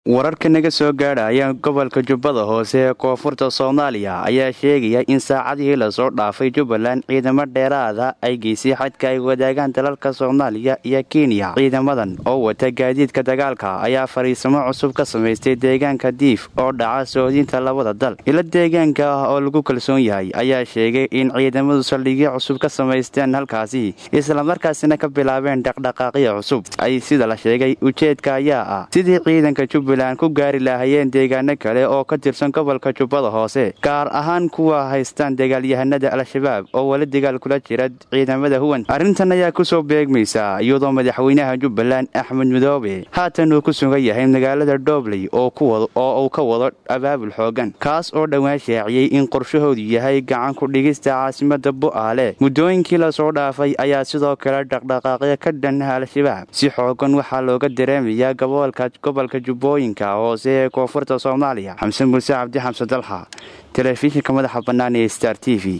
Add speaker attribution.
Speaker 1: wararka naga soo gaadhaya gobolka jubbada hoose ee koonfurta soomaaliya ayaa sheegaya in saacadihii lasoo dhaafay jubbaland ciidamo dheeraada ay geysay xadka ay wadaagaan dalalka soomaaliya iyo kenya ciidamadan oo wata gaadiidka dagaalka ayaa fariisamo cusub ka samaystay deegaanka diif oo dhaca soodinta labada dal ilo deegaanka ah oo lagu kalsoon yahay ayaa sheegay in ciidamadu saldhigyo cusub ka samaysteen halkaasi islamarkaasina ka bilaabeen dhaqdhaqaaqyo cusub ay sida la sheegay ujeedka ayaa ah sidii ciidanka jubbaland ku gaari lahaayeen deegaano kale oo ka tirsan gobolka jubbada hoose gaar ahaan kuwa haystaan dagaalyahanada al-shabaab oo weli dagaal kula jira ciidamada huwan arrintan ayaa kusoo beegmaysa iyadoo madaxweynaha jubbaland axmed midoobe haatan uu ku sugan yahay magaalada dhobley oo uu ka wado abaabul xoogan kaas oo dhowaan shaaciyey in qorshahoodu yahay gacan ku dhigista caasimada bu'aale muddooyinkii lasoo dhaafay ayaa sidoo kale dhaqdhaqaaqyo ka dhanah al-shabaab si xoogan waxaa looga dareemayaa gobolka jubbooyin hoose ee koonfurta soomaaliya xamse muuse cabdi xamse dalxa telefishinka madaxa bannaan ee star t v